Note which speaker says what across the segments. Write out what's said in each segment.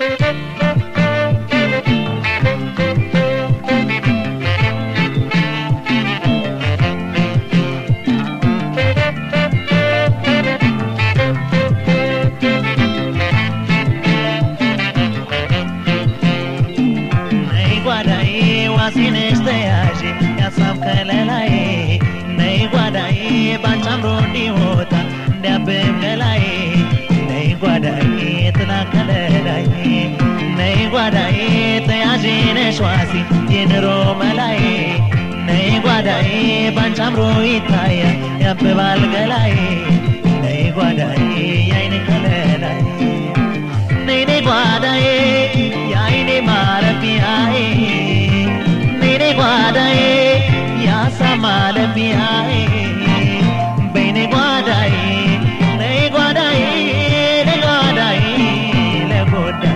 Speaker 1: ነይ ጓዳዬ ዋሴነሽ ተያዥ ያሳብ ከለላዬ ነይ ጓዳዬ ባንቺ አምሮ እንዲወጣ እንዲያብብ ገላዬ ነይ ጓዳዬ ጥላ ከለላዬ ነይ ጓዳዬ ተያዥ ነሽ ዋሴ የኑሮ መላዬ ነይ ጓዳዬ ባንቺ አምሮ ይታያል ያብባል ገላዬ ነይ ጓዳዬ የአይን ከለላዬ ነይ ነይ ጓዳዬ የአይኔ ማረፊያዬ ነይ ነይ ጓዳዬ ያሳ ማለፊያዬ በይ ነይ ጓዳዬ ነይ ጓዳዬ ለጓዳዬ ለጎዳዬ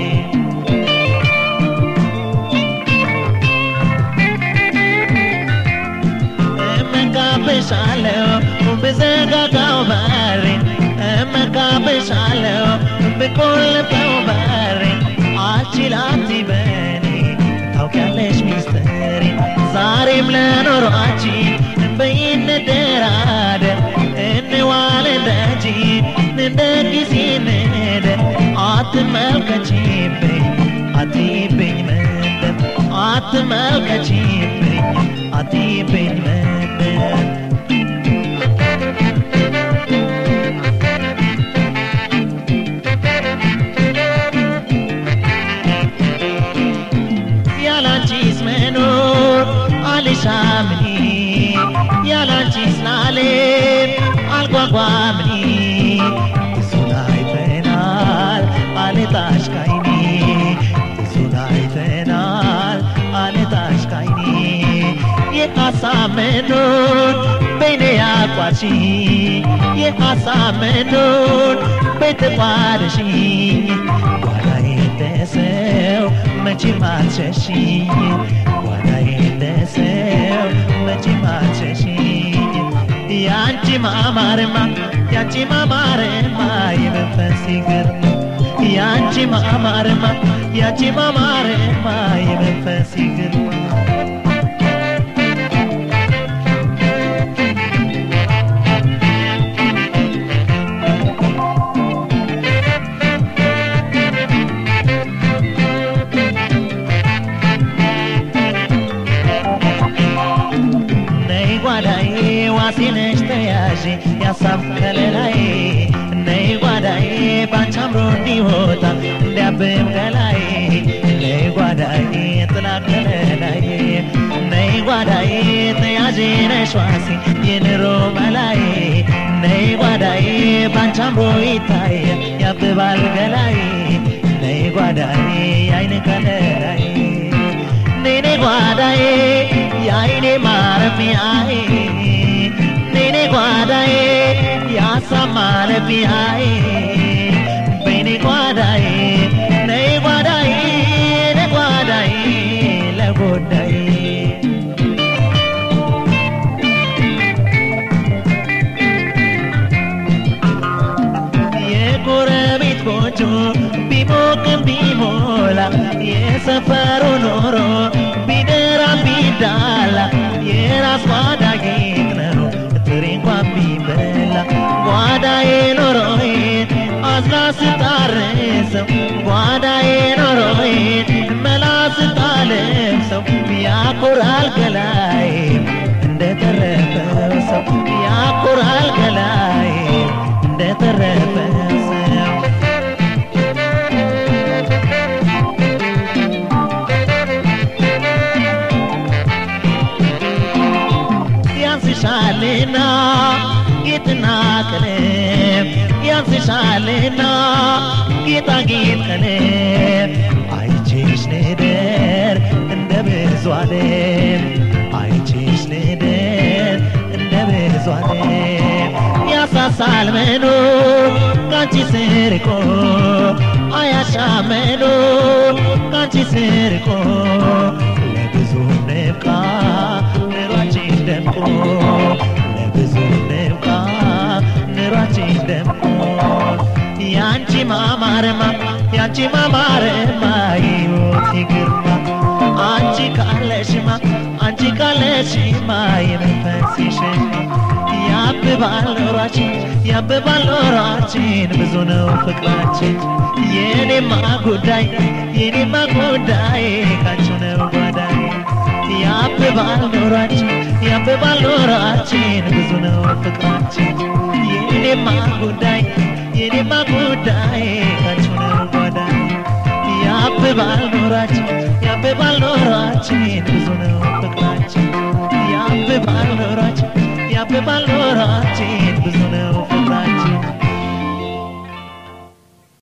Speaker 1: እመካብሻለሁ ብዘጋጋው በሬን እመካብሻለሁ ብቆልፈው በሬን አልችላት በኔ ታውቂያለሽ ሚስጥሬን ዛሬም ለኖሯችን በይንደራደር እንዋል ደጅ እንደ ጊዜ እንደር አትመልከችብኝ አትይብኝ መንደር አትመልከችብኝ አትይብኝ መንደር ያላንቺስ መኖር አልሻምኒ ያላንቺስ ላሌም አልጓጓምኒ ብዙን አይተናል አልጣሽ ካይኒ ብዙን አይተናል አልጣሽ ካይኒ የሀሳብ መኖር በይኔ ያቋርሺ የሀሳብ መኖር በተቋርሺ ጓዳዬ እንደሰው መቼም አልሸሽኝ ጓዳዬ እንደሰው መቼም አልሸሽኝ ያንቺ ማማርማ ያንቺ ማማርማ የመንፈስ ግርማ ያንቺ ማማርማ ያንቺ ማማርማ የመንፈስ ግርማ ነይ ጓዳዬ ዋሴነሽ ተያዥ ያሳብ ከለላዬ ነይ ጓዳዬ ባንቺ አምሮ እንዲወጣ እንዲያብብ ገላዬ ነይ ጓዳዬ ጥላ ከለላዬ ነይ ጓዳዬ ተያዥ ነሽ ዋሴ የኑሮ መላዬ ነይ ጓዳዬ ባንቺ አምሮ ይታያል ያብባል ገላዬ ነይ ጓዳዬ የአይን ከለላዬ ነይ ነይ ጓዳዬ የአይኔ ማረፊያዬ ነይ ነይ ጓዳዬ የሀሳብ ማረፊያዬ በይ ነይ ጓዳዬ ነይ ጓዳዬ ለጓዳዬ ለጎዳዬ የጎረቤት ጎጆ ቢሞቅም ቢሞላ የሰፈሩ ኖሮ ቢደራ ቢዳላ የራስ ጓዳ ጌጥ ነው ጥሬ እንኳን ቢበላ ጓዳዬ ኖሮዬ አዝላ ስታርሰው ጓዳዬ ኖሮዬ መላ ስታለብሰው ያኮራል ገላዬ እንደተረፈው ሰው ያኮራል ገላዬ እንደተረፈ ሰው ያንስሻልና ጌጥና ቀለም ያንስሻልና ጌጣጌጥ ቀለም አይቼሽ ልደር እንደ ብዙ ዓለም አይቼሽ ልደር እንደ ብዙ ዓለም ያሳሳል መኖር ካንቺ ስርቆ አያሻም መኖር ካንቺ ስርቆ ለብዙ ንብቃ ኑሯችን ደምቆ ለብዙ ንብቃ ኑሯችን ደምቆ ያንቺ ማማርማ ያንቺ ማማርማ የሕይወቴ ግርማ አንቺ ካለሽማ አንቺ ካለሽማ የመንፈሴ ሸማ ያብባል ኖራችን ያብባል ኖራችን ብዙ ነው ፍቅራችን የኔማ ጉዳይ የኔማ ጉዳይ ካንቺው ነው ጓዳይ ያብባል ኖራችን ያብባል ኖራችን ብዙ ነው ፍቅራችን የኔማ ጉዳይ የኔማ ጉዳይ ካንቺው ነው ጓዳይ ያብባል ኖራችን ያብባል ኖራችን ብዙ ነው ፍቅራችን ያብባል ኖራችን ያብባል ኖራችን